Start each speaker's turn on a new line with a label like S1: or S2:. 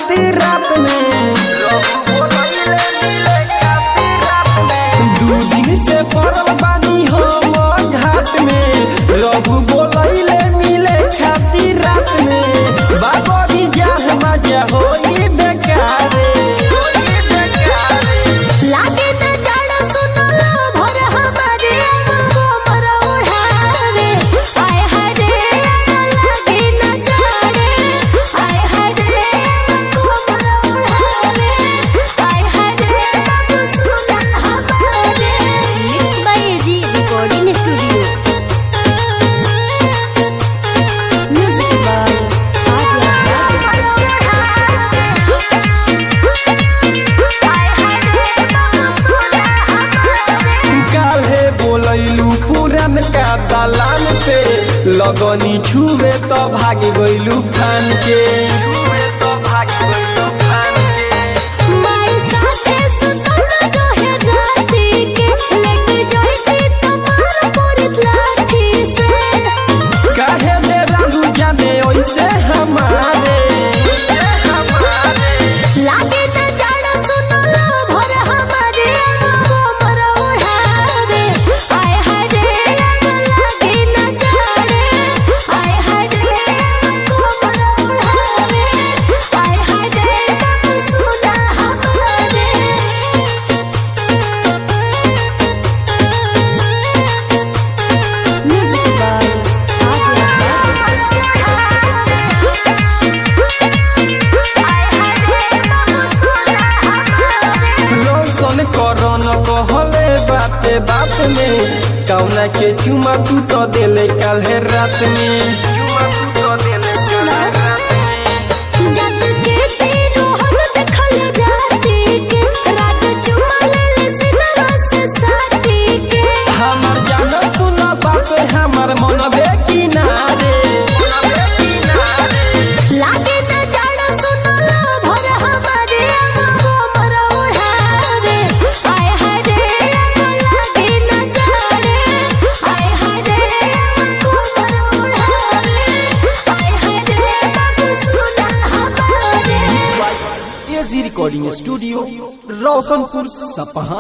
S1: खातिर रात में दू दिन से पड़ल बानी हम घाट में रघु बोलैले मिले खातिर रात में बाबरी जाह मजा होई बेकारे
S2: लागे न जाड़ा सुनो भर हमारे कोमर ओढ़ावे आय हाय रे लागे न जाड़े आय हाय रे कोमर ओढ़ावे आय हाय रे बाबू सुना हमारे mix by G recording studio music by
S1: काल्हे बोलैलू पुरन का दलान पे लगनी छुए तो भाग गइलू खान के
S2: माई साथे सुतल रहे राती के लेके जाइती तमार पुरित लाठी से
S1: काहे दे रहू जाने ओइसे हमारे
S2: लागे न जाड़ा सुनल भर हमारे कोमर ओढ़ावे आय हाय रे लागे न जाड़े आय हाय रे कोमर ओढ़ावे आय हाय रे बाबू सुना हमारे म्यूजिक बाय
S1: रोशन करन कहले बाते बात में कौना के चुमा तू तो देले काल्हे रात में चुमा तू तो देले काल्हे रात में
S2: जग के तीनों हम देखल जाती के राज चुमा ले सिनवा से साथी के
S1: हमर जान सुन बात हमर मन बे किनारे
S2: लागे न जाड़ा सुनल भर हमारे कोमर ओढ़ावे आय हाय रे लागे न जाड़े आय हाय रे कोमर ओढ़ावे आय हाय रे बाबू सुना हमारे
S3: एजी रिकॉर्डिंग स्टूडियो रोशनपुर सपहा